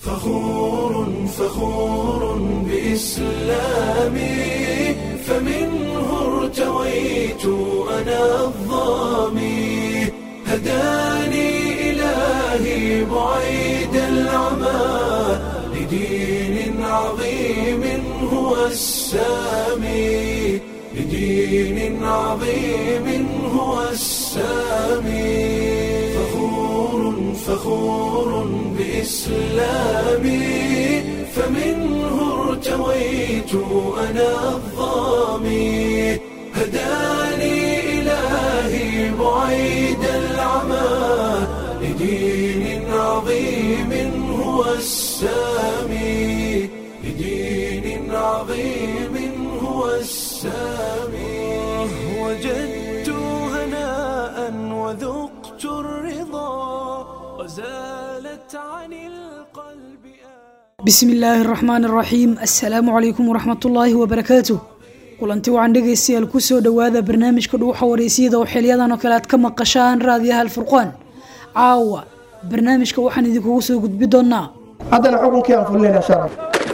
فخور فخور بإسلامي فمنه ارتويت أنا الظامي هداني إلهي بعيد العمى لدين عظيم هو السامي لدين عظيم هو السامي فخور فخور بإسلامي فمنه ارتويت أنا الظامي هداني إلهي بعيد العمى لدين عظيم هو السامي لدين عظيم هو السامي وجدت هناء وذقت الرضا وزالت عن القلب bismi illaahi araxmaan araxiim assalaamu calaykum waraxmatullaahi wabarakaatu kulanti waxaan dhegaystayaal kusoo dhowaada barnaamijka dhuuxa wareysiyada oo xiliyadan oo kale aad ka maqashaan raadiyaha alfurqaan caawa barnaamijka waxaan idinkugu soo gudbi doonaa haddana xukunkii aan fulinaynaa sharaf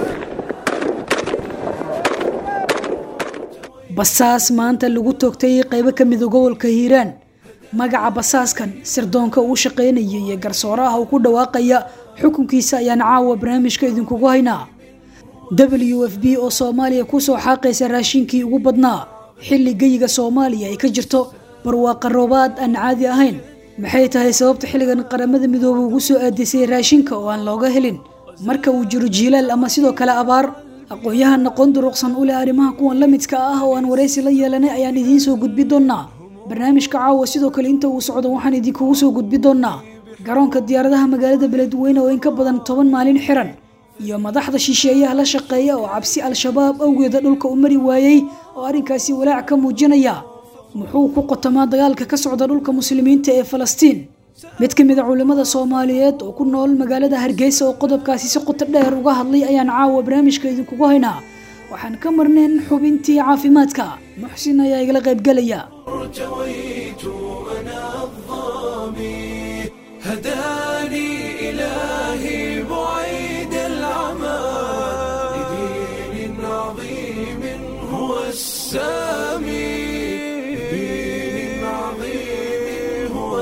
basaas maanta lagu toogtay qeybo ka mida gobolka hiiraan magaca basaaskan sirdoonka uu shaqeynaya iyo garsooraha uu ku dhawaaqaya xukunkiisa ayaan caawa barnaamijka idinkugu haynaa w f b oo soomaaliya kusoo xaaqaysa raashinkii ugu badnaa xilli geyiga soomaaliya ay ka jirto barwaaqa roobaad aan caadi ahayn maxay tahay sababta xilligan qaramada midoobe ugu soo aadisay raashinka oo aan looga helin marka uu jiro jiilaal ama sidoo kale abaar aqoon-yahan aqoon duruqsan u leh arrimaha kuwan la midka ah oo aan waraysi la yeelanay ayaan idiin soo gudbi doonaa barnaamijka caawa sidoo kale inta uu socdo waxaan idinkugu soo gudbi doonaa garoonka diyaaradaha magaalada beledweyne oo in ka badan toban maalin xiran iyo madaxda shisheeyaha la shaqeeya oo cabsi al-shabaab awgeeda dhulka u mari waayey oo arrinkaasi walaac ka muujinaya muxuu ku qotamaa dagaalka ka socda dhulka muslimiinta ee falastiin mid ka mid a culimmada soomaaliyeed oo ku nool magaalada hargeysa oo qodobkaasi si qoto dheer uga hadlay ayaan caawa barnaamijka idinkugu haynaa waxaan ka marnayn xubintii caafimaadka muxsin ayaa igala qaybgelaya ارتويت أنا الظامي هداني إلهي بعيد العمى لدين عظيم هو السامي لدين عظيم هو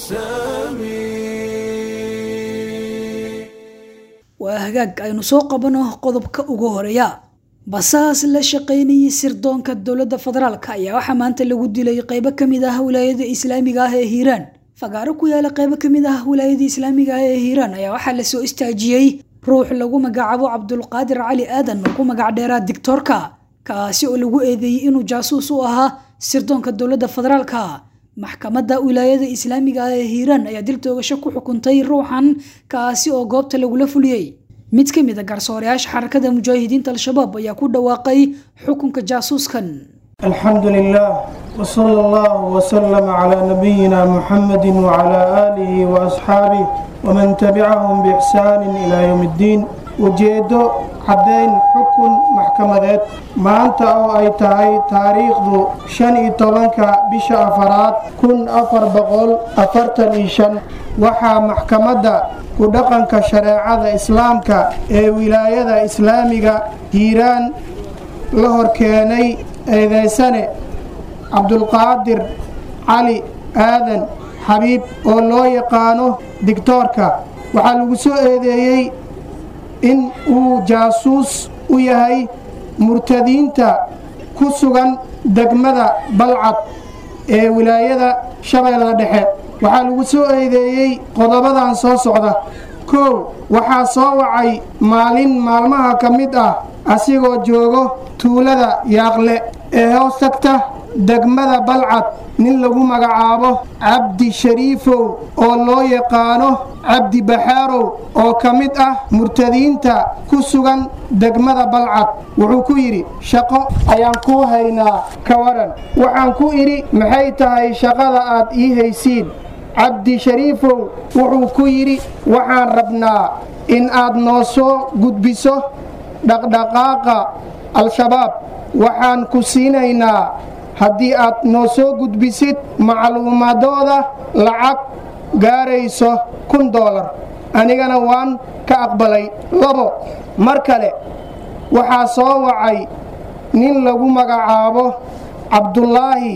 السامي waa hagaag aynu soo qabano qodobka ugu horeeya basaas la shaqaynayay sirdoonka dowladda federaalk ayaa waxaa maanta lagu dilay qeybo kamid ah wilaayada islaamiga ah ee hiiraan fagaaro ku yaala qeybo kamid ah wilaayada islaamiga ah ee hiiraan ayaa waxaa lasoo istaajiyey ruux lagu magacaabo cabdulqaadir cali aadan oo ku magac dheeraa dictoorka kaasi oo lagu eedeeyey inuu jaasuus u ahaa sirdoonka dowladda federaalka maxkamadda wilaayada islaamiga ah ee hiiraan ayaa dil toogasho ku xukuntay ruuxan kaasi oo goobta lagula fuliyey mid ka mid a garsoorayaasha xarakada mujaahidiinta al-shabaab ayaa ku dhawaaqay xukunka jaasuuskan alxamdu lilah wsala allahu wslama calaa nabiyina muxamedi wcalaa aalihi waasxaabih waman tabicahum biixsaanin ilaa yowm iddiin ujeeddo caddayn xukun maxkamadeed maanta oo ay tahay taariikhdu shan iyo tobanka bisha afaraad kun afar boqol afartan iyo shan waxaa maxkamadda ku dhaqanka shareecada islaamka ee wilaayada islaamiga hiiraan la horkeenay eedeysane cabdulqaadir cali aadan xabiib oo loo yaqaano digtoorka waxaa lagu soo eedeeyey in uu jaasuus u yahay murtadiinta ku sugan degmada balcad ee wilaayada shabeellada dhexe waxaa lagu soo eedeeyey qodobadan soo socda kow waxaa soo wacay maalin maalmaha ka mid ah asigoo joogo tuulada yaaqle ee hoos tagta degmada balcad nin lagu magacaabo cabdi shariifow oo loo yaqaano cabdi baxaarow oo ka mid ah murtadiinta ku sugan degmada balcad wuxuu ku yidhi shaqo ayaan kuu haynaa ka waran waxaan ku idhi maxay tahay shaqada aad ii haysiin cabdi shariifow wuxuu ku yidhi waxaan rabnaa in aad noo soo gudbiso dhaqdhaqaaqa al-shabaab waxaan ku siinaynaa haddii aad noo soo gudbisid macluumaadooda lacag gaarayso kun doolar anigana waan ka aqbalay labo mar kale waxaa soo wacay nin lagu magacaabo cabdulaahi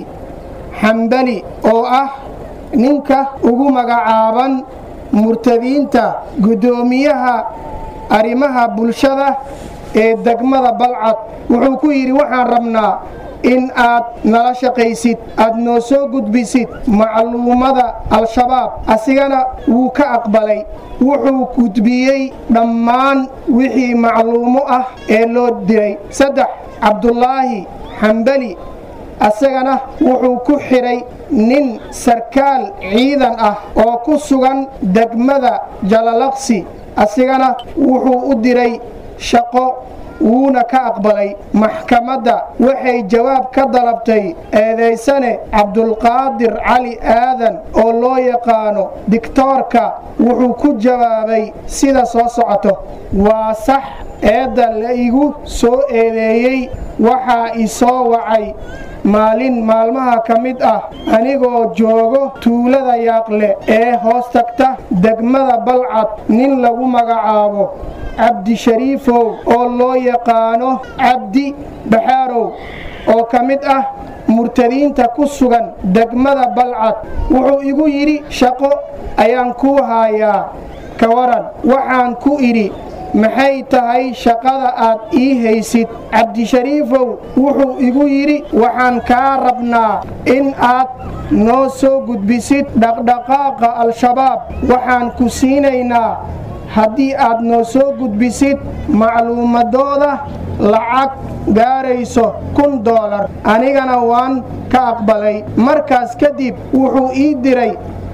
xambali oo ah ninka ugu magacaaban murtadiinta guddoomiyaha arrimaha bulshada ee degmada balcad wuxuu ku yidhi waxaan rabnaa in aad nala shaqaysid aad noo soo gudbisid macluumada al-shabaab asigana wuu ka aqbalay wuxuu gudbiyey dhammaan wixii macluumo ah ee loo diray saddex cabdulaahi xambali asagana wuxuu ku xidhay nin sarkaal ciidan ah oo ku sugan degmada jalalaqsi asigana wuxuu u diray shaqo wuuna ka aqbalay maxkamadda waxay jawaab ka dalabtay eedaysane cabdulqaadir cali aadan oo loo yaqaano digtoorka wuxuu ku jawaabay sida soo socoto waa sax eedda la igu soo eedeeyey waxaa i soo wacay maalin maalmaha ka mid ah anigoo joogo tuulada yaaqle ee hoos tagta degmada balcad nin lagu magacaabo cabdishariifow oo loo yaqaano cabdi baxaarow oo ka mid ah murtadiinta ku sugan degmada balcad wuxuu igu yidhi shaqo ayaan kuu haayaa ka waran waxaan ku idhi maxay tahay shaqada aad ii haysid cabdishariifow wuxuu igu yidhi waxaan kaa rabnaa in aad noo soo gudbisid dhaqdhaqaaqa al-shabaab waxaan ku siinaynaa haddii aad noo soo gudbisid macluumadooda lacag gaarayso kun doolar anigana waan ka aqbalay markaas kadib wuxuu ii diray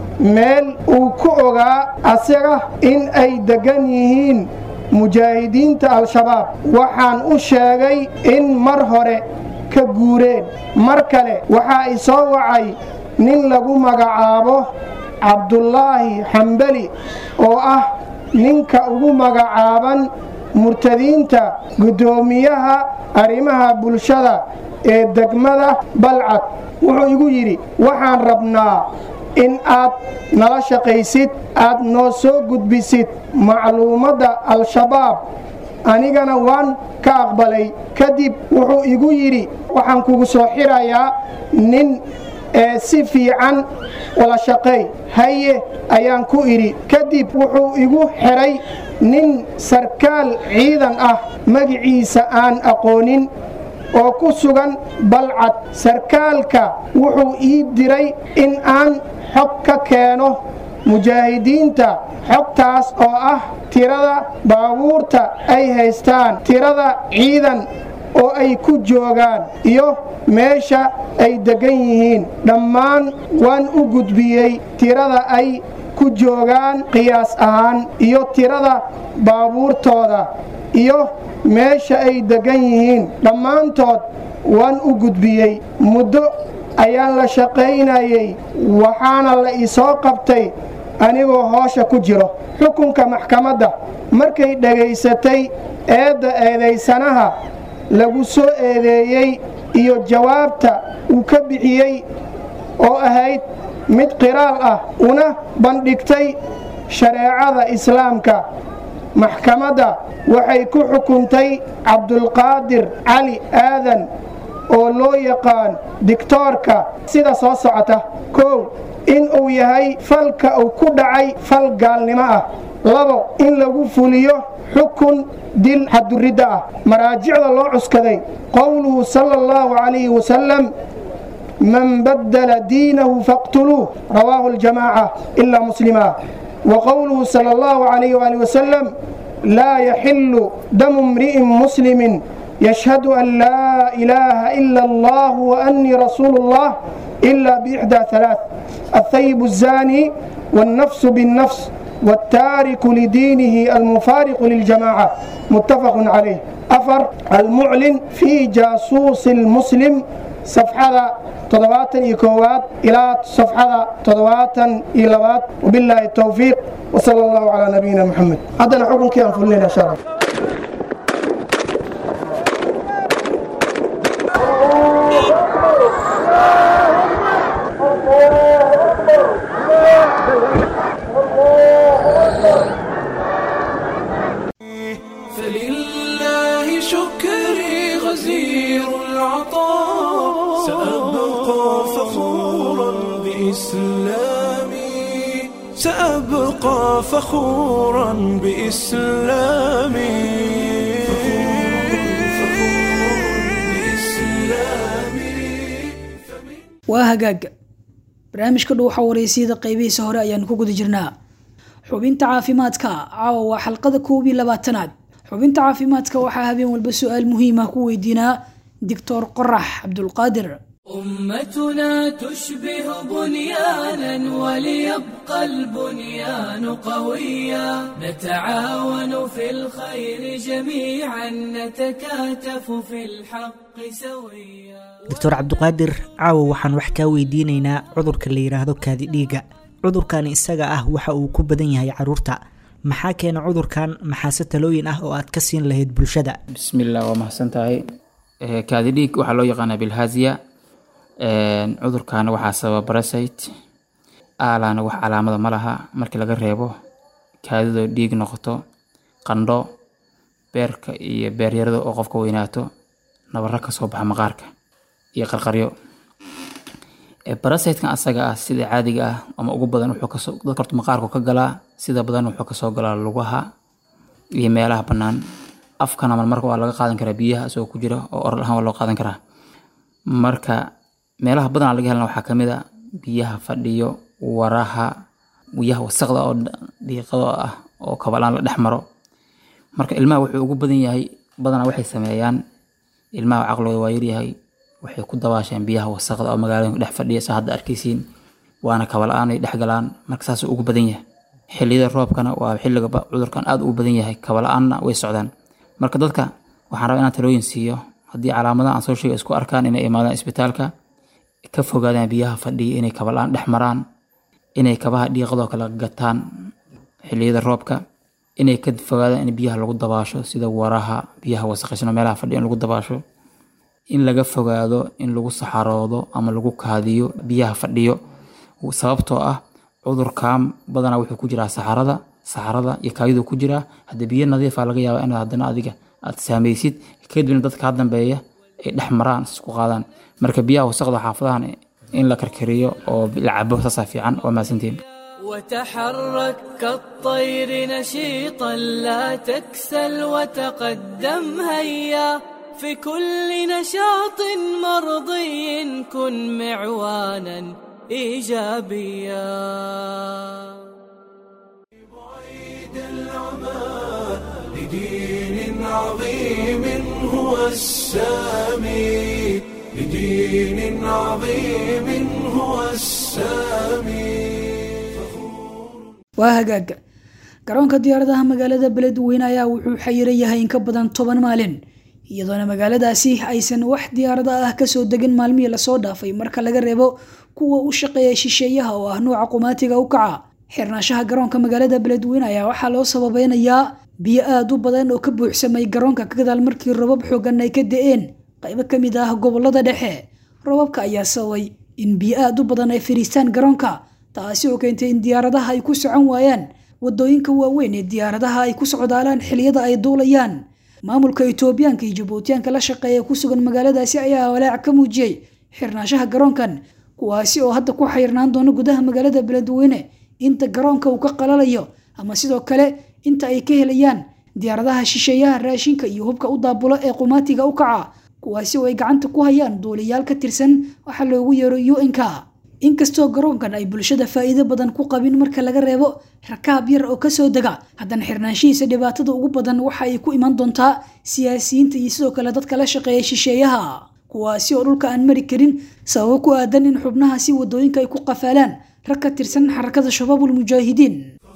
meel uu ku ogaa asaga in ay deggan yihiin mujaahidiinta al-shabaab waxaan u sheegay in mar hore ka guureen mar kale waxaa i soo wacay nin lagu magacaabo cabdulaahi xambali oo ah ninka ugu magacaaban murtadiinta guddoomiyaha arrimaha bulshada ee degmada balcad wuxuu igu yidhi waxaan rabnaa in aad nala shaqaysid aad noo soo gudbisid macluumadda al-shabaab anigana waan ka aqbalay kadib wuxuu igu yidhi waxaan kugu soo xirayaa nin ee si fiican wala shaqay haye ayaan ku idhi kadib wuxuu igu xidhay nin sarkaal ciidan ah magiciisa aan aqoonin oo ku sugan balcad sarkaalka wuxuu ii diray in aan xog ka keeno mujaahidiinta xogtaas oo ah tirada baabuurta ay haystaan tirada ciidan oo ay ku joogaan iyo meesha ay deggan yihiin dhammaan waan u gudbiyey tirada ay ku joogaan qiyaas ahaan iyo tirada baabuurtooda iyo meesha ay deggan yihiin dhammaantood waan u gudbiyey muddo ayaan la shaqaynayey waxaana la isoo qabtay anigoo hoosha ku jiro xukunka maxkamadda markay dhegaysatay eedda eedaysanaha lagu soo eedeeyey iyo jawaabta uu ka bixiyey oo ahayd mid qiraal ah una bandhigtay shareecada islaamka maxkamadda waxay ku xukuntay cabdulqaadir cali aadan oo loo yaqaan digtoorka sida soo socota kow in uu yahay falka uu ku dhacay fal gaalnimo ah labo in lagu fuliyo xukun dil xaduridda ah maraajicda loo cuskaday qowluhu sala allahu calayhi wasalam man baddala diinahu faqtuluuh rawaahu aljamaaca ilaa muslima وقوله صلى الله عليه وآله وسلم لا يحل دم امرئ مسلم يشهد أن لا إله إلا الله وأني رسول الله إلا بإحدى ثلاث الثيب الزاني والنفس بالنفس والتارك لدينه المفارق للجماعة متفق عليه أفر المعلن في جاسوس المسلم صفحة تضواتا إيكوات إلى صفحة تضواتا إيلوات وبالله التوفيق وصلى الله على نبينا محمد هذا حكم كيف فلنا شرف إسلامي سأبقى فخورا بإسلامي waa hagaag barnaamijka dhow waxaa wareysiyada qeybihiisa hore ayaanu ku guda jirnaa xubinta caafimaadka caawa waa xalqada koob iyo labaatanaad xubinta caafimaadka waxaa habeen walba su-aal muhiima ku weydiinaa doctor qorax cabdulqaadir أمتنا تشبه بنيانا وليبقى البنيان قويا نتعاون في الخير جميعا نتكاتف في الحق سويا doctor cabdiqaadir caawa waxaan wax kaa weydiinaynaa cudurka la yidhaahdo kaadi dhiiga cudurkan isaga ah waxa uu ku badan yahay caruurta maxaa keena cudurkan maxaase talooyin ah oo aad ka siin lahayd bulshada bismillah waa mahadsan tahay Eh, kaadi dhiig waxaa loo yaqaanaa bilhaziya cudurkan waxaa sababa parasite aalaana wax calaamada ma laha markii laga reebo kaadidoo dhiig noqoto qandho beerka iyo beeryarada oo qofka weynaato nabaro kasoo baxa maqaarka iyo qarqaryo Eh, parasite-kan asaga ah sida caadiga ah ama ugu badan wuxuu kasoo dadka horta maqaarku ka galaa sida badan wuxuu kasoo galaa lugaha iyo meelaha bannaan afkana marmarka waa laga qaadan karaa biyaha isagoo ku jira oo oral ahaan waa loo qaadan karaa marka meelaha badanaa laga helana waxaa kamid a biyaha fadhiyo waraha biyaha wasaqda oo dhiiqado ah oo kabalaan la dhex maro marka ilmaha wuxuu ugu badan yahay badanaa waxay sameeyaan ilmaha caqligooda waa yaryahay waxay ku dabaasheen biyaha wasaqda oo magaalooyinka dhex fadhiya saa hadda arkaysiin waana kabala-aan ay dhex galaan marka saasuu ugu badan yahay xilliyada roobkana waa xilliga ba- cudurkan aad ugu badan yahay kabala-aanna way socdaan marka dadka waxaan rabaa inaan talooyin siiyo haddii calaamadaha aan soo sheegay isku arkaan inay imaadaan isbitaalka ka fogaadaan biyaha fadhiya inay kabala-aan dhex maraan inay kabaha dhiiqadoo kale gataan xilliyada roobka inay ka fogaadaan in biyaha lagu dabaasho sida waraha biyaha wasaqaysano meelaha fadhiya in lagu dabaasho in laga fogaado in lagu saxaroodo ama lagu kaadiyo biyaha fadhiyo sababtoo ah cudurkan badanaa wuxuu ku jiraa saxarada saxarada iyo kaadidu ku jiraa hadda biyo nadiifa laga yaaba inaad haddana adiga aad saamaysid kadibna dadka ka dambeeya ay dhex maraan isku qaadaan marka biyaha wasaqda xaafadahan in la karkariyo oo la cabo saasaa fiican waa mahadsantihin وتحرك كالطير نشيطا لا تكسل وتقدم هيا في كل نشاط مرضي كن معوانا ايجابيا لدين عظيم هو السامي لدين عظيم هو السامي waa hagaag garoonka diyaaradaha magaalada beledweyne ayaa wuxuu xayiran yahay in ka badan toban maalin iyadoona magaaladaasi aysan wax diyaarada ah kasoo degin maalmihii lasoo dhaafay marka laga reebo kuwa u shaqeeya shisheeyaha oo ah nuuca qumaatiga u kaca xirnaanshaha garoonka magaalada beledweyne ayaa waxaa loo sababeynayaa biyo aada u badan oo ka buuxsamay garoonka ka gadaal markii robab xoogan ay ka da-een qaybo ka mid ah gobolada dhexe robabka ayaa sababay in biyo aada u badan ay fadhiistaan garoonka taasi oo keentay in diyaaradaha ay ku socon waayaan wadooyinka waaweyn ee diyaaradaha ay ku socdaalaan xiliyada ay duulayaan maamulka itoobiyaanka iyo jabuutiyaanka la shaqeeya ku sugan magaaladaasi ayaa walaac ka muujiyey xirnaanshaha garoonkan kuwaasi oo hadda ku xayrnaan doona gudaha magaalada beledweyne inta garoonka uu ka qalalayo ama sidoo kale inta ay ka helayaan diyaaradaha shisheeyaha raashinka iyo hubka u daabulo ee qumaatiga u kaca kuwaasi oo ay gacanta ku hayaan duuliyaal ka tirsan waxaa loogu yeero un-ka inkastoo garoonkan ay bulshada faa'iido badan ku qabin marka laga reebo rakaab yar oo kasoo dega haddana xirnaanshihiisa dhibaatada ugu badan waxa ay ku iman doontaa siyaasiyiinta iyo sidoo kale dadka la shaqeeya shisheeyaha kuwaasi oo dhulka aan mari karin sababo ku aadan in xubnahaasi wadooyinka ay ku qafaalaan rag ka tirsan xarakada shabaabul mujaahidiin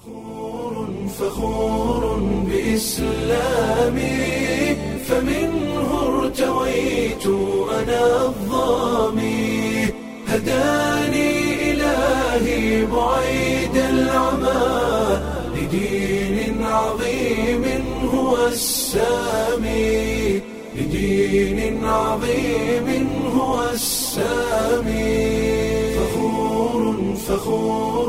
فخور بإسلامي فمنه ارتويت أنا الظامي هداني إلهي بعيد العمى لدين عظيم هو السامي لدين عظيم هو السامي فخور فخور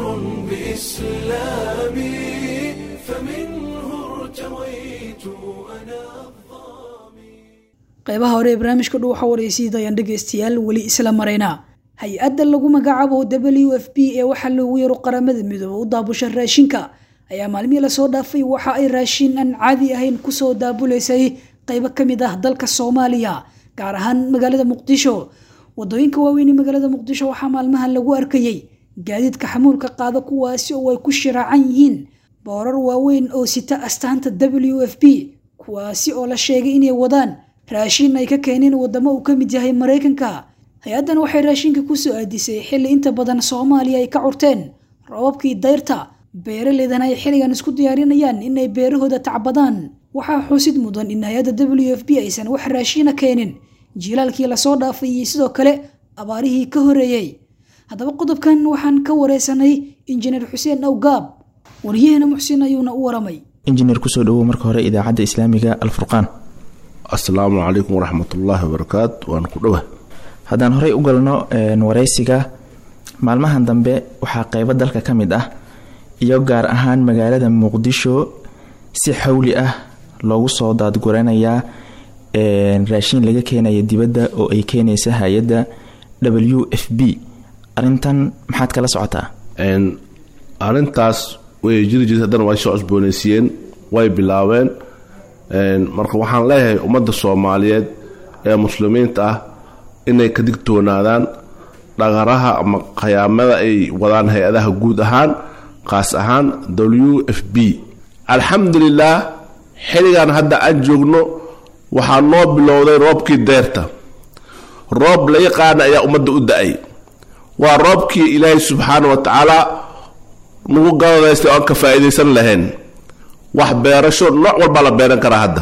بإسلامي فمنه ارتويت أنا الظامي qeybaha hore ee barnaamijka dhow waxa wareysiyada ayaan dhegaystayaal weli isla maraynaa hay-adda lagu magacaabo w f b ee waxaa loogu yaro qaramada midoobe u daabusha raashinka ayaa maalmihii lasoo dhaafay waxa ay raashin aan caadi ahayn kusoo daabuleysay qaybo ka mid ah dalka soomaaliya gaar ahaan magaalada muqdisho wadooyinka waaweyn ee magaalada muqdisho waxaa maalmahan lagu arkayey gaadiidka xamuulka qaada kuwaasi oo ay ku shiraacan yihiin boorar waaweyn oo sita astaanta w f b kuwaasi oo la sheegay inay wadaan raashin ay ka keeneen wadamo uu ka mid yahay maraykanka hay-addan waxay raashinka kusoo aadisay xilli inta badan soomaaliya ay ka curteen roobabkii dayrta beeraleydana ay xilligan isku diyaarinayaan inay beerahooda tacbadaan waxaa xusid mudan in hay-adda w f b aysan wax raashiina keenin jiilaalkii lasoo dhaafay iyo sidoo kale abaarihii ka horeeyey haddaba qodobkan waxaan ka wareysanay injineer xuseen awgaab waryaheena muxsin ayuuna u waramay injineer kusoo dhawow marka hore idaacadda islaamiga alfurqaan asalaamu calaykum waraxmatullaahi wabarakaatu waan ku dhowah haddaan horey u galno wareysiga maalmahan dambe waxaa qeybo dalka ka mid ah iyo gaar ahaan magaalada muqdisho si xawli ah loogu soo daadguranayaa raashiin laga keenaya dibadda oo ay keenaysa hay-adda w f b arintan maxaad kala socotaa arrintaas way jiri jirta haddana way soo cusboonaysiiyeen way bilaabeen marka waxaan leeyahay ummadda soomaaliyeed ee muslimiinta ah inay ka digtoonaadaan dhaqaraha ama khayaamada ay wadaan hay-adaha guud ahaan qaas ahaan w f b alxamdulilaah xilligan hadda aan joogno waxaa noo bilowday roobkii deerta roob la yaqaana ayaa ummadda u da-ay waa roobkii ilaahay subxaana wa tacaala nagu galadaystay oo aan ka faa'iidaysan lahayn wax beerasho nooc walbaa la beeran karaa hadda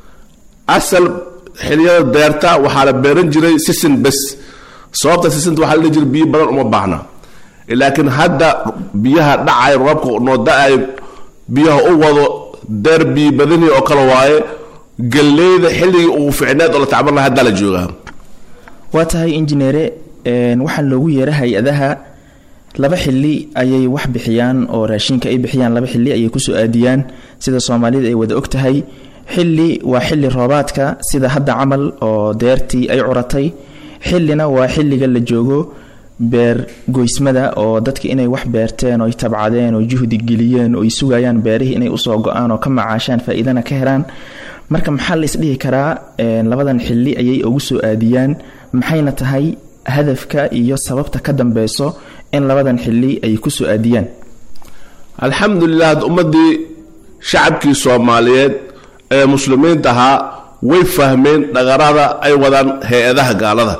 asal xiliyada deerta waxaa la beeran jiray sisin bes sababta sisinta waxaa la dhihi jiray biyo badan uma baahna laakiin hadda biyaha dhacay roobka noo da-ay biyaha u wado deer biyo badanii oo kale waaye galleyda xilligii ugu ficneed oo la tacban laha haddaa la joogaa waa tahay injineere waxaan loogu yeera hay-adaha laba xili ayay wax bixiyaan oo raashinka ay bixiyaan laba xili ayay kusoo aadiyaan sida soomaalida ay wada og tahay xili waa xili roobaadka sida hadda camal oo deertii ay curatay xilina waa xiliga la joogo beer goysmada oo dadka inay wax beerteen oy tabcadeen oo juhdi geliyeen oo ay sugayaan beerihii inay usoo go-aan oo ka macaashaan faa-iidana ka helaan marka maxaa la isdhihi karaa labadan xili ayay ugu soo aadiyaan maxayna tahay hadafka iyo sababta ka dambeyso in labadan xili ay kusoo aadiyaan alxamdulilah hadda ummadii shacabkii soomaaliyeed ee muslimiinta ahaa way fahmeen dhaqarada ay wadaan hay-adaha gaalada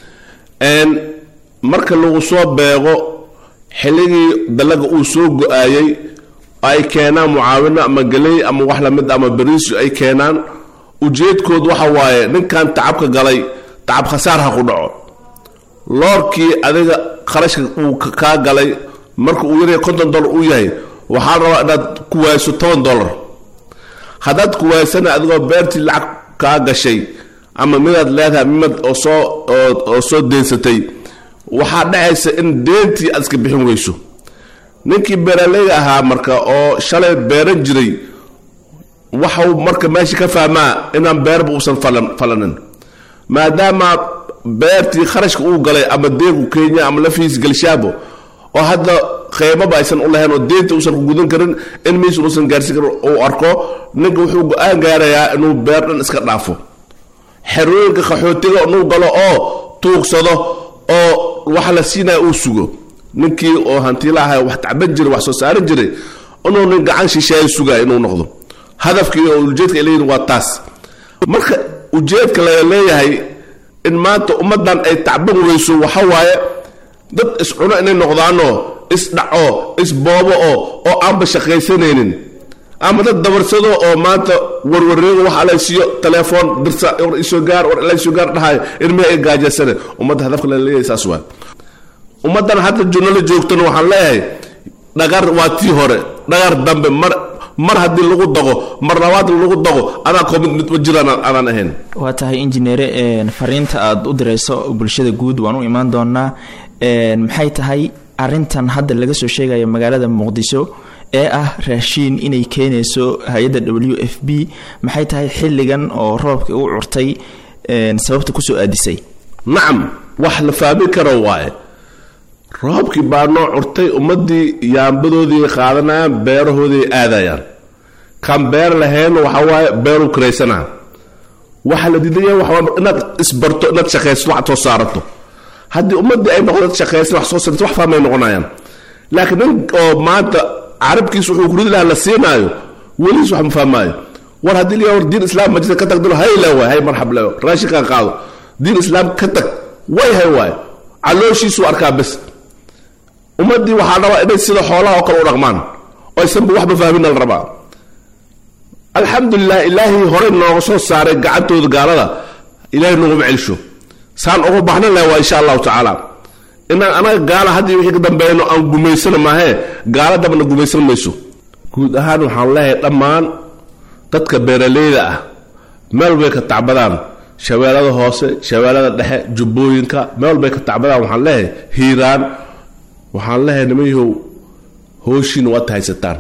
marka lagu soo beego xilligii dalaga uu soo go-aayey ay keenaan mucaawino ama geley ama wax lamid ama beriisyo ay keenaan ujeedkood waxa waaye ninkan tacabka galay tacab khasaar ha ku dhaco loorkii adiga kharashka uu kaa galay marka uu yaryahay konton dollar uu yahay waxaa la rabaa inaad ku waayso toban dollar haddaad ku waaysana adigoo beertii lacag kaa gashay ama midaad leedahay mimad oo soo oo soo deensatay waxaa dhacaysa in deentii aad iska bixin weyso ninkii beeraleyga ahaa marka oo shalay beeran jiray waxau marka meesha ka fahmaa inaan beerba uusan falanin maadaama beertii kharashka uu galay ama deegu kenya ama lafiis galshaabo oo hadda qeymaba aysan u lahayn oo deenta uusan ku gudan karin in miisun uusan gaarsiin karin uu arko ninka wuxuu go-aan gaarayaa inuu beer dhan iska dhaafo xerooyinka qaxootiga inuu galo oo tuugsado oo wax la siinaya uu sugo ninkii oo hantiilaha wax tacban jiray wax soo saaran jiray inuu nin gacan shisheeya sugaya inuu noqdo hadafkii oo ujeedka ay leeyihin waa taas marka ujeedka laga leeyahay in maanta ummaddan ay tacban weyso waxa waaye dad iscuno inay noqdaanoo isdhaco isboobo oo oo aanba shaqaysanaynin ama dad dabarsado oo maanta warwareego wax alaysiiyo telefoon dirsa war isoo gaar war ilaysoo gaar dhahayo ilmihi ay gaajasane ummadda hadafka la leeyahay saas waa ummaddan hadda junala joogtana waxaan leeyahay dhagar waa tii hore dhagar dambe mar mar haddii lagu dago mar labaad lagu dago anaa koomid mid ma jiraan aanaan ahayn waa tahay injineere fariinta aada u direyso bulshada guud waan u imaan doonaa maxay tahay arintan hadda laga soo sheegaya magaalada muqdisho ee ah raashiin inay keenayso hay-adda w f b maxay tahay xilligan oo roobka u curtay sababta kusoo aadisay nacam wax la fahmi karo waaye roobkii baa noo curtay ummadii yaambadoodii qaadanayaan beerahoodii aadayaan kan beer lahayn waxa waaye beeru karaysanaa waxa la diidaya waxa inaad isbarto inaad shaqayso wax soo saarato haddii ummadii ay noqdo shaqaysan wax soo saarto wax fahmay noqonayaan laakiin nin oo maanta carabkiis wuxuu kuridi lahaa la siinaayo weligiis wax ma fahmaayo war haddii la war diin islaam majida ka tagdalo hay le waay hay marxab le raashinkan qaado diin islaam ka tag way hay waay calooshiisuu arkaa bes ummadii waxaa rabaa inay sida xoolaha oo kale u dhaqmaan oo aysanba waxba fahmin la rabaa alxamdulilah ilaahay horey nooga soo saaray gacantooda gaalada ilahay nooguma celsho saan uga baxna leh waa insha allahu tacaala inaan anaga gaala haddii wixii ka dambeeyno aan gumaysana maahee gaala dabna gumaysan mayso guud ahaan waxaan leeyahay dhammaan dadka beeraleyda ah meel bay ka tacbadaan shabeellada hoose shabeellada dhexe jubbooyinka meel bay ka tacbadaan waxaan leeyahay hiiraan waxaan leeyahay nimanyahow hooshiina waad haysataan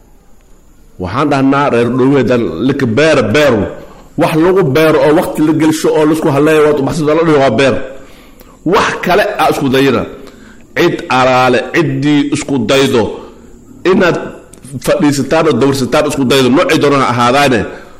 waxaan dhahnaa reer dhoweedan lika beera beeru wax lagu beero oo waqti la gelsho oo laisku haleeya waad ubaxsada la dhihi waa beer wax kale a isku dayina cid alaale ciddii isku daydo inaad fadhiisataan oo dawrsataan isku daydo noocii doona ha ahaadaane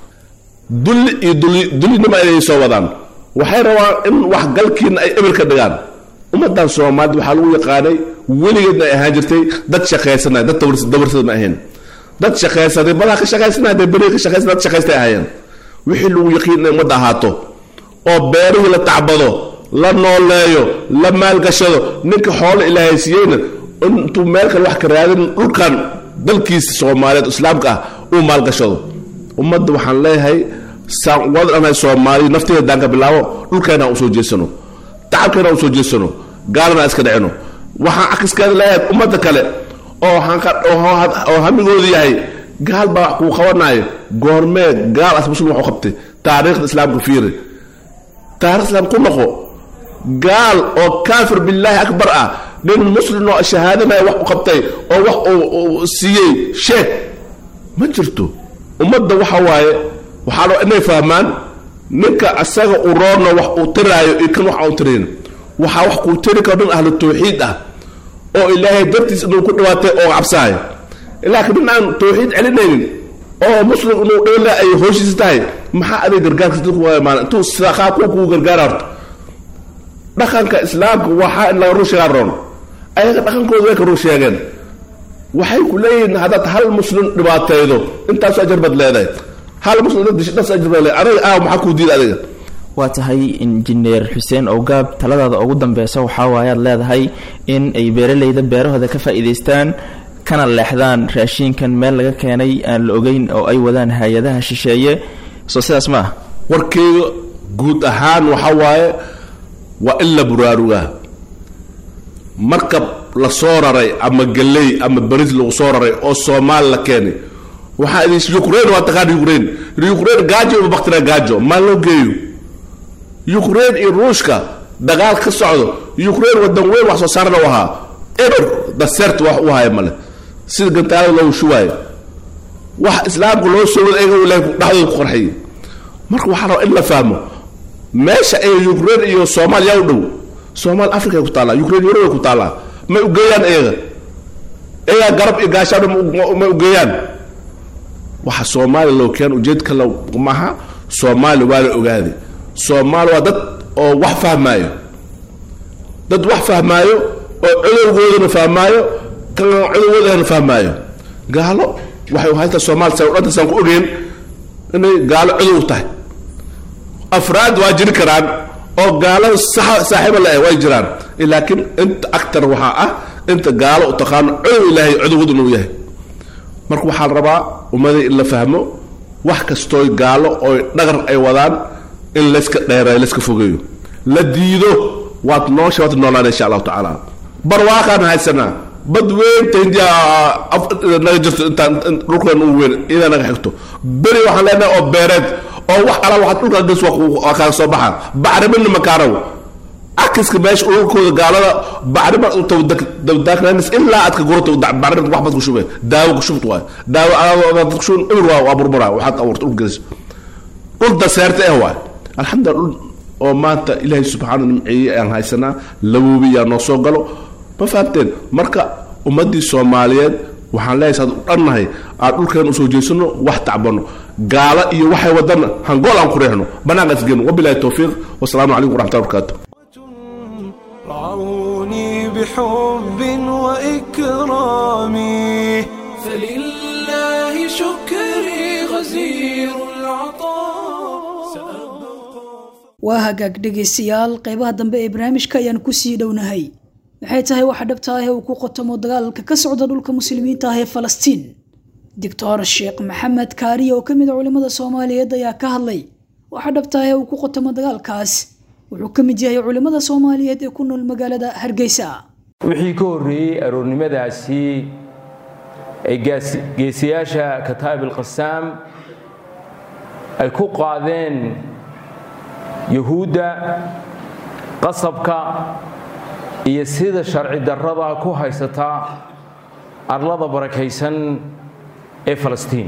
dulli iyo duli dulinima inay soo wadaan waxay rabaan in waxgalkiina ay eber ka dhigaan ummadan soomaalida waxaa lagu yaqaanay weligeedna ay ahaan jirtay dad shaqaysanay dad dawarsada ma ahayn dad shaqaysaday madaha ka shaqaysanaya dee beriga ka shaqaysanay dad shaqaystay ahaayeen wixii lagu yaqiin inay ummadda ahaato oo beerihii la tacbado la nooleeyo la maalgashado ninka xoolo ilaahay siiyeyna intuu meel kale wax ka raadin dhulkan dalkiisa soomaaliyeed islaamka ah uu maalgashado ummadda waxaan leeyahay saan wadanahay soomaaliya nafteeda daan ka bilaabo dhulkeena usoo jeesano tacabkeena usoo jeesano gaalana iska dhicino waxaan akiskeeda leeyahay ummadda kale oo oo hamigoodu yahay gaal baa wax kuu qabanaayo goormee gaal as muslim waxu qabtay taariikhda islaamka fiiri taarikh islaam ku noqo gaal oo kaafir billaahi akbar ah nin muslim oo shahaadanaya wax u qabtay oo wax uu siiyey sheeg ma jirto ummadda waxa waaye waxaa raba inay fahmaan ninka asaga u roorna wax uu tiraayo iyo kan wax aan tirayn waxaa wax kuu tiri karo nin ahlu tawxiid ah oo ilaahay dartiis inuu ku dhawaatay oo cabsaayo laakiin nin aan tawxiid celinaynin oo muslim inuu dhowla ay hooshiisa tahay maxaa aday gargaarka dadku imaan intuu saqaa kuwa kugu gargaara horta dhaqanka islaamka waxaa in laga run sheegaan roon ayaga dhaqankooda way ka run sheegeen waxay ku leeyihiin haddaad hal muslim dhibaataydo intaasu ajar baad leedahay hal muslim dad disho dhas ajar baad leedahay adiga aa maxaa kuu diida adiga waa tahay injineer xuseen owgaab taladaada ugu dambeysa waxaa waaye aad leedahay in ay beeraleyda beerahooda ka faa'iidaystaan kana leexdaan raashiinkan meel laga keenay aan la ogeyn oo ay wadaan hay-adaha shisheeye soo sidaas ma ah warkeyga guud ahaan waxa waaye waa in la buraarugaa markab la soo raray ama galey ama baris lagu soo raray oo soomaali la keenay waxaa idin ukraine waa taqaan ukraine ukraine gaajo uma baktina gaajo maa loo geeyo ukraine iyo ruushka dagaal ka socdo ukraine wadan weyn wax soo saarna u ahaa eber dasert wax u haya male sida gantaalada loogu shubaayo wax islaamka loo soo wada eega ilahay dhexdooda ku qarxiyay marka waxaa raba in la fahmo meesha ay ukraine iyo soomaaliya u dhow soomaali africa ay ku taallaa ukraine yurub ay ku taallaa may u geeyaan iyaga iyagaa garab iyo gaashaan may u geeyaan waxa soomaaliya loo keen ujeedka la maaha soomaaliya waa la ogaaday soomaali waa dad oo wax fahmaayo dad wax fahmaayo oo cudowgoodana fahmaayo kan cudowgoodana fahmaayo gaalo waxay u haytaa soomaali sa dhanta saan ku ogeyn inay gaalo cudow tahay afraad waa jiri karaan oo gaalada saaxiiba le way jiraan laakiin inta actar waxaa ah inta gaalo u taqaano cudow ilaahay cudowgooduna uu yahay marka waxaa la rabaa ummadii in la fahmo wax kastooy gaalo oo dhagar ay wadaan in layska dheereeyo layska fogeeyo la diido waad noosha waad noolaan insha allahu tacaala barwaaqaan haysanaa bad weynta hindiya naga jirto intaan dhulkan ugu weyn idaa naga xigto beri waxaan leenahay oo beereed oo wax ala waxaad dhulkaa ges waa kaaga soo baxa bacriminna makaaraw akiska meesha dhulkooda gaalada bacrima dabdaaknanis ilaa aad ka gurato bacrimin wax baad ku shube daawo ku shubt waay daawo dad ku shubin ibir waa waa burbura waxaad abuurta dhulka gelis dhul daseerte eh waay alxamdulillah dhul oo maanta ilaahay subxaana nimceeyey aan haysanaa laboobiyaa noo soo galo ma fahamteen marka ummaddii soomaaliyeed waxaan leeyahay saad u dhannahay aan dhulkeen usoo jeesano wax tacbano gaala iyo waxay wadana hangool aan ku reexno bannaanka isgeeno wabilahi towfiiq wasalaamu calaykum waraxmatullahi wabarakaatu رعوني بحب وإكرام فلله شكري غزير العطاء سأبقى waa hagaag dhegaystayaal qeybaha dambe ee barnaamijka ayaan kusii dhownahay maxay tahay waxa dhabta ah ee uu ku qotomo dagaalka ka socda dhulka muslimiinta ah ee falastiin doctor sheekh maxamed kaariye oo ka mid a culimmada soomaaliyeed ayaa ka hadlay waxa dhabta ah ee uu ku qotomo dagaalkaas wuxuu ka mid yahay culimmada soomaaliyeed ee ku nool magaalada hargeysa wixii ka horreeyey aroornimadaasi ay gaas- geesiyaasha kataa'ib alqasaam ay ku qaadeen yahuudda qasabka iyo sida sharci darrada ku haysata arlada barakaysan ee falastiin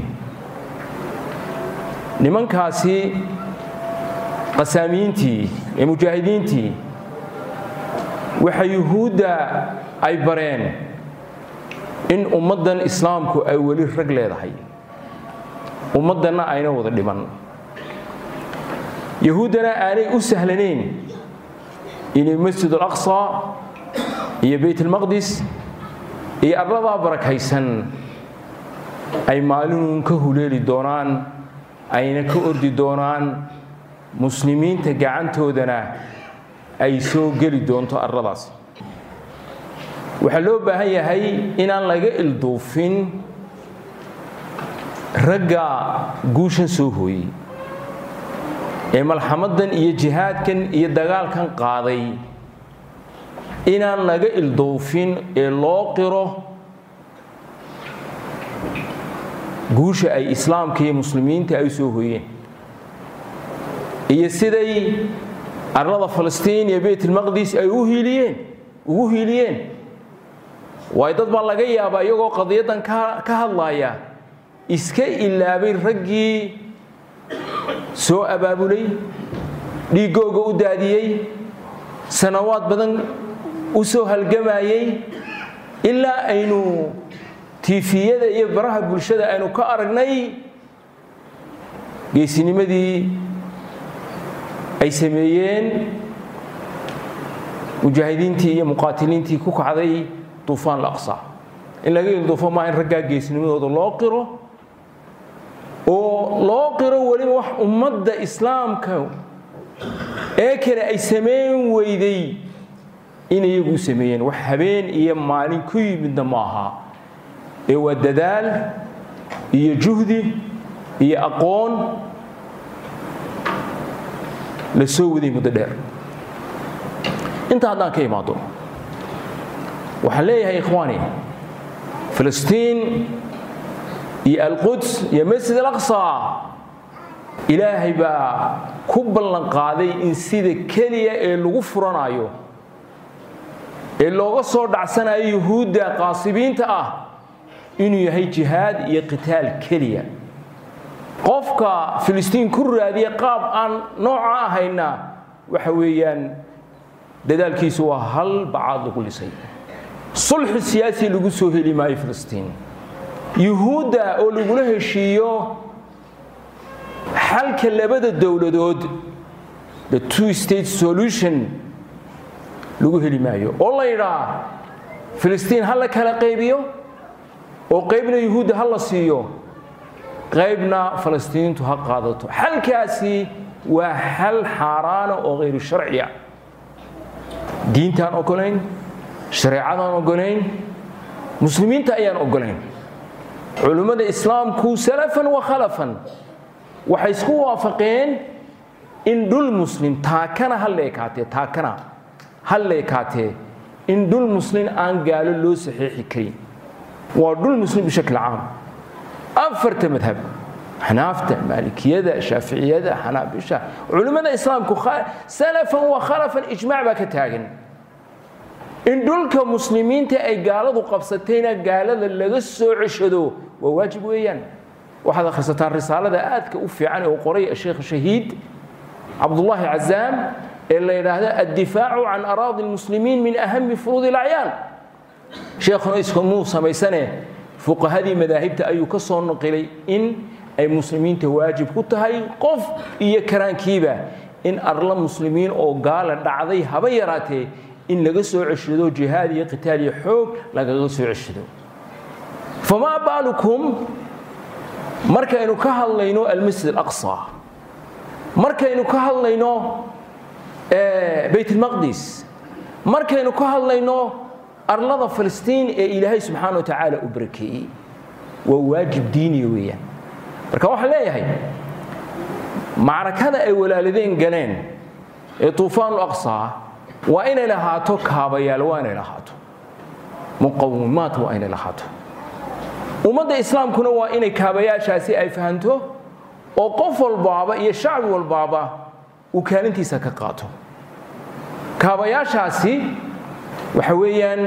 nimankaasi qasaamiyiintii ee mujaahidiintii waxa yuhuudda ay bareen in ummaddan islaamku ay weli rag leedahay ummaddanna ayna wada dhiman yahuuddana aanay u sahlanayn inay masjid alaqsa iyo beyt almaqdis iyo arladaa barakaysan ay maalinuun ka huleeli doonaan ayna ka ordi doonaan muslimiinta gacantoodana ay soo geli doonto arladaas waxaa loo baahan yahay inaan laga ilduufin ragga guushan soo hooyey ee malxamadan iyo jihaadkan iyo dagaalkan qaaday inaan laga ilduufin ee loo qiro guusha ay islaamka iyo muslimiinta ay soo hooyeen iyo siday arlada falastiin iyo beytalmaqdis ay u hiiliyeen ugu hiiliyeen waayo dad baa laga yaabaa iyagoo qadiyaddan ka ka hadlaaya iska ilaabay raggii soo abaabulay dhiiggooga u daadiyey sanawaad badan u soo halgamayey ilaa aynu tiifiyada iyo baraha bulshada aynu ka aragnay geesinimadii ay sameeyeen mujaahidiintii iyo muqaatiliintii ku kacday duufaan laqsa in laga ilduufo maa in raggaa geesnimadooda loo qiro oo loo qiro weliba wax ummadda islaamka ee kale ay samayn weyday in iyagu u sameeyeen wax habeen iyo maalin ku yimidna ma aha ee waa dadaal iyo juhdi iyo aqoon la soo waday muddo dheer intaa haddaan ka imaado waxaan leeyahay ikhwaani filistiin iyo alquds iyo masjid alaqsa ilaahay baa ku ballan qaaday in sida keliya ee lagu furanayo ee looga soo dhacsanayo yuhuudda qaasibiinta ah inuu yahay jihaad iyo qitaal keliya qofka filistiin ku raadiya qaab aan nooca ahayna waxa weeyaan dadaalkiisu waa hal bacaad lagu lisay sulxi siyaasi lagu soo heli maayo filistiin yuhuudda oo lagula heshiiyo xalka labada dowladood the two state solution lagu heli maayo oo la yidhaa filistiin ha la kala qaybiyo oo qaybna yuhuudda ha la siiyo qaybna falastiiniintu ha qaadato xalkaasi waa xal xaaraana oo hayru sharciya diintaan ogolayn shareecadaan ogolayn muslimiinta ayaan ogolayn culummada islaamku salafan wa khalafan waxay isku waafaqeen in dhul muslim taakana ha leekaatee taakana ha leekaatee in dhul muslim aan gaalo loo saxiixi karin waa dhul muslim bishakl caam afarta madhab xanaafta maalikiyada shaaficiyada xanaabisha culimmada islaamku salafan wa khalafan ijmaac baa ka taagan in dhulka muslimiinta ay gaaladu qabsatayna gaalada laga soo ceshado waa waajib weeyaan waxaad akhrisataan risaalada aadka u fiican ee uu qoray sheekh shahiid cabdullaahi cazaam ee la yidhaahdo addifaacu can araadi lmuslimiin min ahami furuudi lacyaan sheekhuna iskumuu samaysane fuqahadii madaahibta ayuu ka soo naqilay in ay muslimiinta waajib ku tahay qof iyo karaankiiba in arla muslimiin oo gaala dhacday haba yaraatee in laga soo ceshado jihaad iyo qitaal iyo xoog lagaga soo ceshado famaa baalukum markaynu ka hadlayno almasjid alaqsa markaynu ka hadlayno bayt almaqdis markaynu ka hadlayno arlada filistiin ee ilaahay subxaana wa tacaala u barakeeyey waa waajib diiniya weeyaan marka waxaan leeyahay macrakada ay walaaladeen galeen ee tuufaanul aqsaa waa inay lahaato kaabayaal waa inay lahaato muqawimaat waa inay lahaato ummadda islaamkuna waa inay kaabayaashaasi ay fahanto oo qof walbaaba iyo shacbi walbaaba uu kaalintiisa ka qaato kaabayaashaasi waxa weeyaan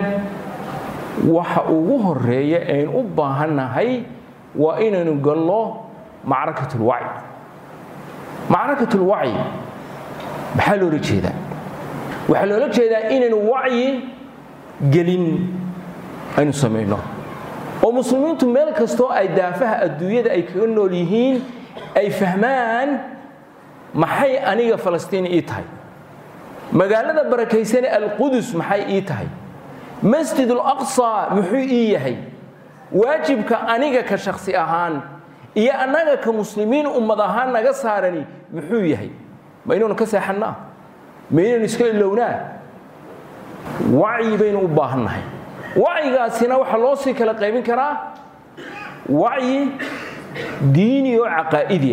waxa ugu horeeya ayn u baahannahay waa inaynu gallo macrakatulwacyi macrakatulwacyi maxaa loola jeedaa waxaa loola jeedaa inaynu wacyi gelin aynu samayno oo muslimiintu meel kastoo ay daafaha adduunyada ay kaga nool yihiin ay fahmaan maxay aniga falastiin ii tahay magaalada barakaysane alqudus maxay ii tahay masjid alaqsa muxuu ii yahay waajibka aniga ka shaksi ahaan iyo annaga ka muslimiin ummad ahaan naga saarani muxuu yahay ma inaynu ka seexannaa ma inaynu iska ilownaa wacyi baynu u baahannahay wacyigaasina waxaa loo sii kala qaybin karaa wacyi diini oo caqaa'idiya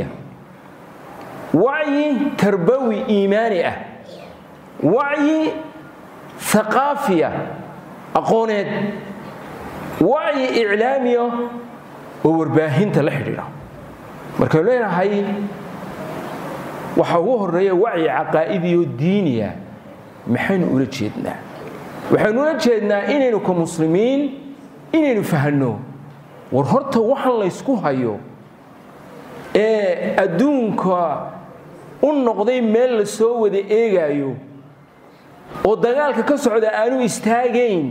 wacyi tarbawi iimaani ah wacyi aqaafiya aqooneed wacyi iclaamiya oo warbaahinta la xidhiidha markaynu leenahay waxaa ugu horeeya wacyi caqaa'idiyo diiniya maxaynu ula jeednaa waxaynu ula jeednaa inaynu ka muslimiin inaynu fahanno war horta waxaan laysku hayo ee adduunka u noqday meel la soo wada eegaayo oo dagaalka ka socda aanu istaagayn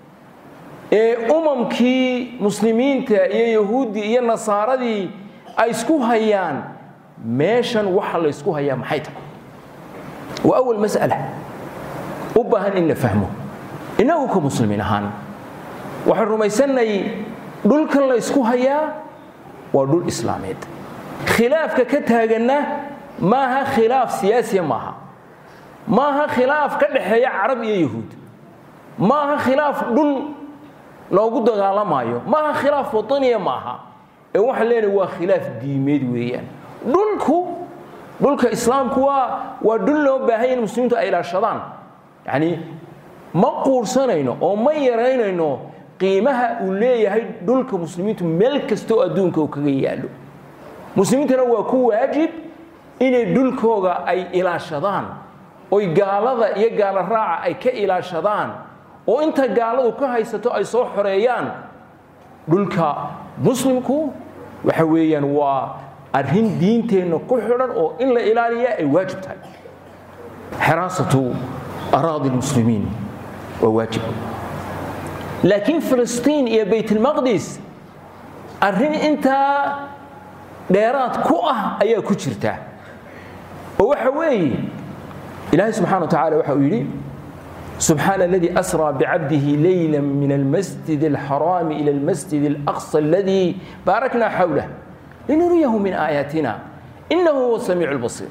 ee umamkii muslimiinta iyo yahuuddii iyo nasaaradii ay isku hayaan meeshan waxa la ysku hayaa maxay tahay waa awal mas'ala u baahan in la fahmo innagu ka muslimiin ahaan waxaan rumaysannay dhulkan la ysku hayaa waa dhul islaameed khilaafka ka taaganna maaha khilaaf siyaasiya maaha maaha khilaaf ka dhexeeya carab iyo yahuud maaha khilaaf dhul loogu dagaalamaayo maaha khilaaf wataniya maaha ee waxaan leenahay waa khilaaf diimeed weeyaan dhulku dhulka islaamku waa waa dhul loo baahanya in muslimiintu ay ilaashadaan yacni ma quursanayno oo ma yaraynayno qiimaha uu leeyahay dhulka muslimiintu meel kastoo adduunka uu kaga yaallo muslimiintana waa ku waajib inay dhulkooga ay ilaashadaan oy gaalada iyo gaalo raaca ay ka ilaashadaan oo inta gaaladu ka haysato ay soo xoreeyaan dhulka muslimku waxa weeyaan waa arrin diinteenna ku xidhan oo in la ilaaliyaa ay waajib tahay xiraasatu araadi lmuslimiin waa waajib laakiin filistiin iyo baytulmaqdis arrin intaa dheeraad ku ah ayaa ku jirta oo waxa weeye ilaahay subxana wa tacala waxa uu yidhi سبحان الذي أسرى بعبده ليلا من المسجد الحرام إلى المسجد الأقصى الذي باركنا حوله لنريه من آياتنا إنه هو السميع البصير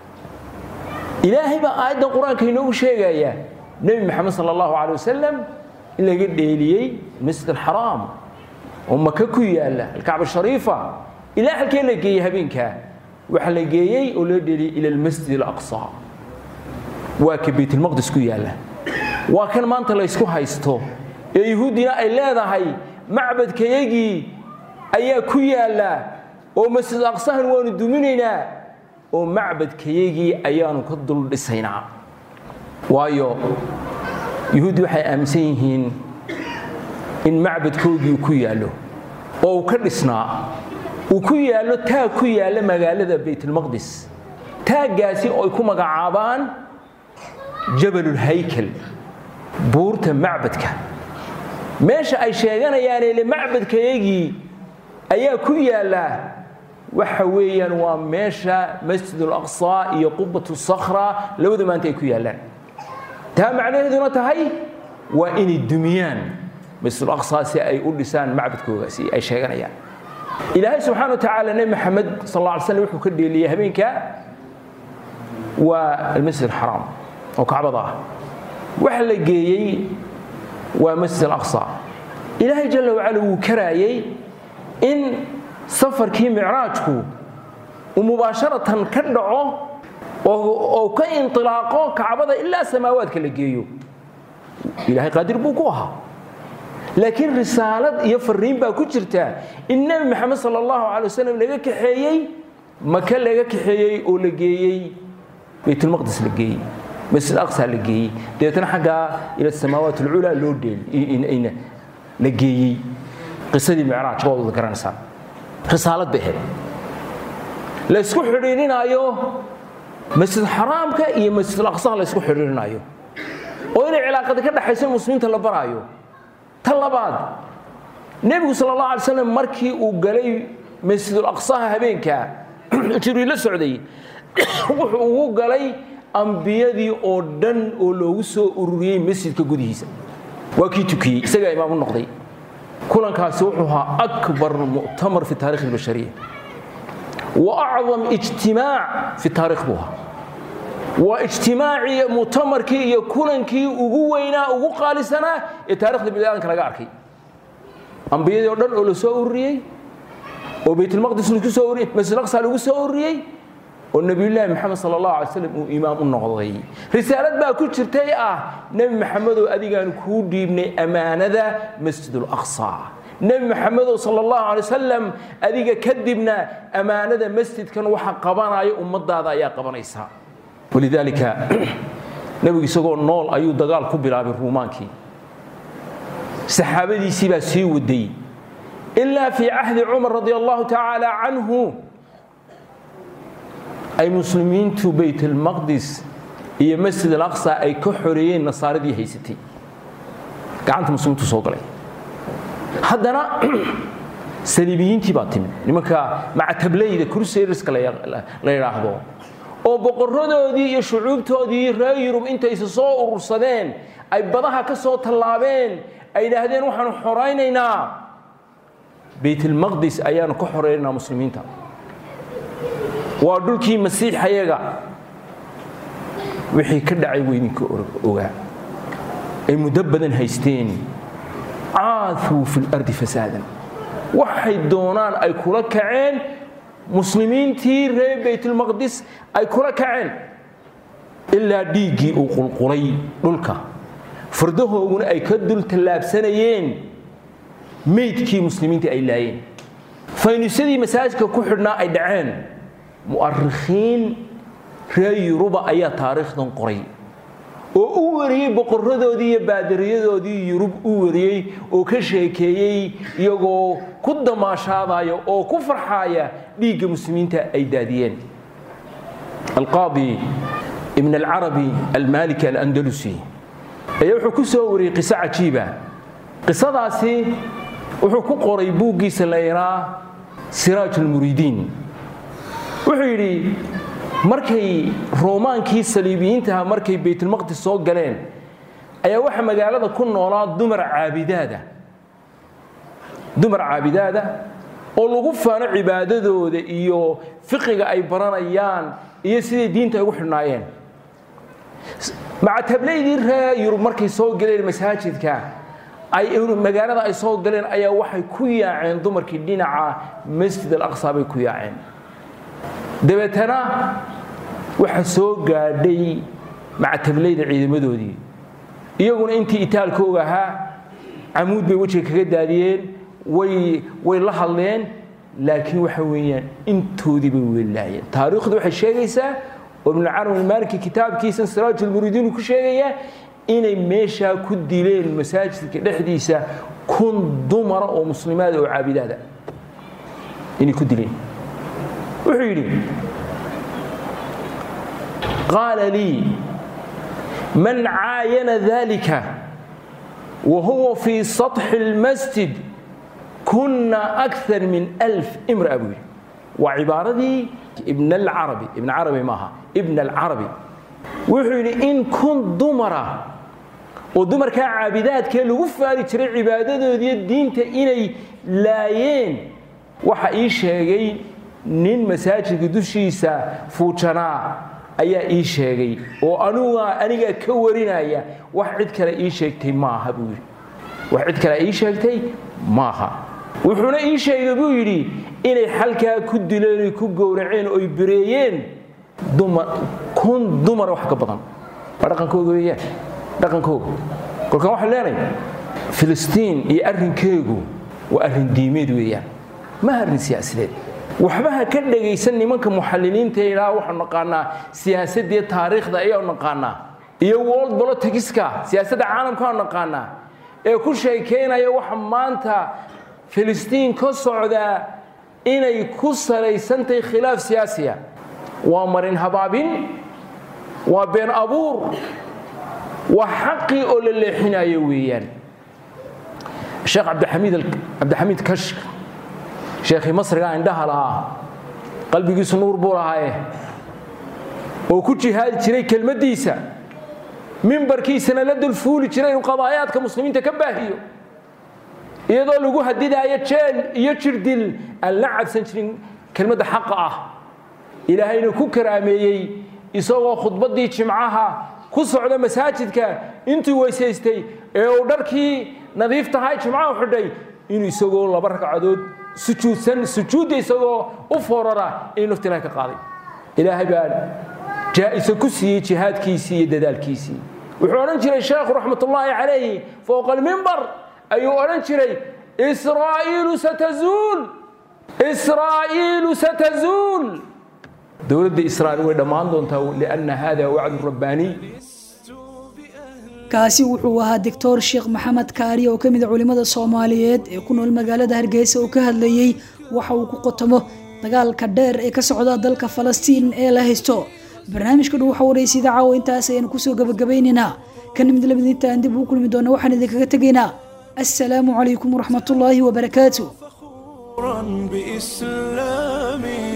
إلهي بقى آيات القرآن كي نوم شيء يا نبي محمد صلى الله عليه وسلم إلا قد إليي المسجد الحرام وما ككو يا الله الكعبة الشريفة إلهي الكي لقي هبينك وحلقيي ولدي إلى المسجد الأقصى وكبيت المقدس كو يا الله waa kan maanta la ysku haysto ee yahuuddina ay leedahay macbadkayagii ayaa ku yaalla oo masjid aqsahan waanu duminaynaa oo macbadkayagii ayaanu ka dul dhisaynaa waayo yahuuddi waxay aaminsan yihiin in macbadkoogii uu ku yaallo oo uu ka dhisnaa uu ku yaallo taag ku yaalla magaalada baytulmaqdis taaggaasi oo ay ku magacaabaan jabalulhaykal buurta macbadka meesha ay sheeganayaan ile macbadkayagii ayaa ku yaalla waxa weeyaan waa meesha masjid alaqsaa iyo qubatu sakhra labada maanta ay ku yaallaan taa macnaheeduna tahay waa inay dumiyaan masjid alaqsaa si ay u dhisaan macbadkoogaasi ay sheeganayaan ilaahay subxaana wa tacaala nebi maxamed sal alla alay slam wuxuu ka dheeliyey habeenka waa almasjid alxaraam oo kacbada ah waxa la geeyey waa masjid alaqsa ilaahay jalla wacala wuu karaayey in safarkii micraajku uu mubaasharatan ka dhaco oo ka intilaaqo kacbada ilaa samaawaadka la geeyo ilaahay qaadir buu ku ahaa laakiin risaalad iyo fariin baa ku jirta in nebi maxamed sal allahu calay wasalam laga kaxeeyey maka laga kaxeeyey oo la geeyey baytulmaqdis la geeyey masjid aqsa la geeyey dabeetana xaggaa ila samaawaat alculaa loo dheel la geeyey qisadii micraajka waad wada garanaysaa risaalad bay ahayd la ysku xidhiidhinaayo masjid xaraamka iyo masjid aqsaha la ysku xidhiidhinaayo oo inay cilaaqada ka dhaxayso muslimiinta la baraayo ta labaad nebigu sal allah alay slam markii uu galay masjidul aqsaha habeenka jibriil la socday wuxuu ugu galay ambiyadii oo dhan oo loogu soo ururiyey masjidka gudihiisa waa kii tukiyey isagaa imaam u noqday kulankaasi wuxuu ahaa akbar mu'tamar fi taarikh albashariya wa acdam ijtimaac fi taarikh buu ahaa waa ijtimaacii mu'tamarkii iyo kulankii ugu weynaa ugu qaalisanaa ee taarikhda bini'aadanka laga arkay ambiyadii oo dhan oo la soo ururiyey oo baytulmaqdis lagu soo ururiyey masjid aqsa lagu soo ururiyey oo nebiyullaahi maxamed sala allahu alay slam uu imaam u noqday risaalad baa ku jirtay ah nebi maxamedow adigaan kuu dhiibnay ammaanada masjidul aqsa nebi maxamedow sala allahu alay wasalam adiga kadibna ammaanada masjidkan waxa qabanaya ummadaada ayaa qabanaysaa walidaalika nebigu isagoo nool ayuu dagaal ku bilaabay ruumaankii saxaabadiisii baa sii waday ilaa fii cahdi cumar radi allahu tacaala canhu ay muslimiintu baytalmaqdis iyo masjid alaqsa ay ka xoreeyeen nasaaradii haysatay gacanta muslimiintu soo galay haddana saliibiyiintii baa timid nimanka macatablayda crusaderska la yidhaahdo oo boqoradoodii iyo shucuubtoodii reer yurub intaysa soo urursadeen ay badaha ka soo tallaabeen ay yidhaahdeen waxaanu xoraynaynaa baytalmaqdis ayaanu ka xoraynaynaa muslimiinta waa dhulkii masiixayaga wixii ka dhacay weydinka ogaa ay muddo badan haysteen caaduu fi lardi fasaadan waxay doonaan ay kula kaceen muslimiintii reer baytulmaqdis ay kula kaceen ilaa dhiiggii uu qulqulay dhulka fardahooguna ay ka dul tallaabsanayeen meydkii muslimiintii ay laayeen faynusyadii masaajidka ku xidhnaa ay dhaceen mu'arikhiin reer yuruba ayaa taariikhdan qoray oo u wariyey boqoradoodii iyo baadariyadoodii yurub u wariyey oo ka sheekeeyey iyagoo ku damaashaadaya oo ku farxaaya dhiigga muslimiinta ay daadiyeen alqaadi ibn alcarabi almaliki alandalusi ayaa wuxuu ku soo wariyey qiso cajiiba qisadaasi wuxuu ku qoray buuggiisa la yidhaa siraaj ulmuriidiin wuxuu yidhi markay roomaankii saliibiyiintaha markay baytulmaqdis soo galeen ayaa waxaa magaalada ku noolaa dumar caabidaada dumar caabidaada oo lagu faano cibaadadooda iyo fiqiga ay baranayaan iyo siday diinta ay ugu xidhnaayeen macatablaydii reer yurub markay soo galeen masaajidka ay magaalada ay soo galeen ayaa waxay ku yaaceen dumarkii dhinaca masjid alaqsa bay ku yaaceen dabeetana waxa soo gaadhay macatablayda ciidamadoodii iyaguna intii itaalkooga ahaa camuud bay wejiga kaga daadiyeen way way la hadleen laakiin waxa weeyaan intoodii bay weelaayeen taariikhdu waxay sheegaysaa oo ibnucarabi maaliki kitaabkiisa siraaj ulmuridiin ku sheegaya inay meeshaa ku dileen masaajidka dhexdiisa kun dumara oo muslimaada oo caabidaada inay ku dileen wuxuu yidhi qaala lii man caayana dalika wa huwa fii saطxi اlmasjid kuna akar min alf imra'a buu yidhi waa cibaaradii ibn alcarabi ibn carabi maaha ibn alcarabi wuxuu yidhi in kun dumara oo dumarkaa caabidaadkee lagu faari jiray cibaadadoodiiyo diinta inay laayeen waxa ii sheegay nin masaajidka dushiisa fuujanaa ayaa ii sheegay oo anuga aniga ka warinaya wax cid kale ii sheegtay maaha buu yidhi wax cid kale ii sheegtay maaha wuxuuna ii sheegay buu yidhi inay xalkaa ku dileen oy ku gowraceen oy bireeyeen dumar kun dumar wax ka badan waa dhaqankooga weeyaan dhaqankooga kolkaan waxaan leenahay filistiin iyo arrinkeegu waa arrin diimeed weeyaan ma arrin siyaasadeed waxba ha ka dhegaysan nimanka muxalliliinta ee ilaa waxaanu naqaanaa siyaasaddiiyo taariikhda ayaanu naqaanaa iyo world politicska siyaasadda caalamkaanu naqaanaa ee ku sheekaynaya waxa maanta filistiin ka socdaa inay ku salaysantahay khilaaf siyaasiya waa marin habaabin waa been abuur waa xaqii oo la leexinayo weeyaan sheekh cabdixamiid cabdixamiid kashk sheekhii masriga indhaha lahaa qalbigiisu nuur buu lahaaye oo ku jihaadi jiray kelmaddiisa mimbarkiisana la dulfuuli jiray inuu qadaayaadka muslimiinta ka baahiyo iyadoo lagu hadidaayo jeel iyo jirdil aan la cabsan jirin kelmadda xaqa ah ilaahayna ku karaameeyey isagoo khudbaddii jimcaha ku socda masaajidka intuu weysaystay ee uu dharkii nadiif tahay jimcaha xidhay inuu isagoo laba ragcadood sujuudsan sujuudda isagoo u foorara inuu nafti ilahay ka qaaday ilaahay baa jaa-iso ku siiyey jihaadkiisii iyo dadaalkiisii wuxuu odhan jiray sheekhu raxmatullaahi calayhi fowqa almimbar ayuu odhan jiray israa'iilu satazuul israa'iilu satazuul dowladda israa'iil way dhammaan doontaa lianna hada wacdu rabbaaniy kaasi wuxuu ahaa doctor sheekh maxamed kaari oo ka mid a culimmada soomaaliyeed ee ku nool magaalada hargeysa oo ka hadlayey waxa uu ku qotomo dagaalka dheer ee ka socda dalka falastiin ee la haysto barnaamijka dhow waxa waraysa idaacawo intaas ayaanu kusoo gabagabaynaynaa kana mid lamid intaan dib ugu kulmi doona waxaan idinkaga tegaynaa assalaamu calaykum waraxmatullaahi wabarakaatu بإسلامي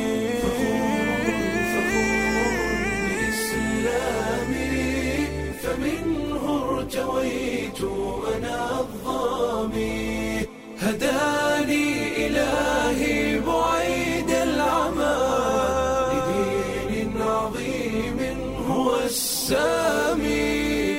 بإسلامي فمنه ارتويت أنا الظامي هداني إلهي بعيد العمى لدين عظيم هو السامي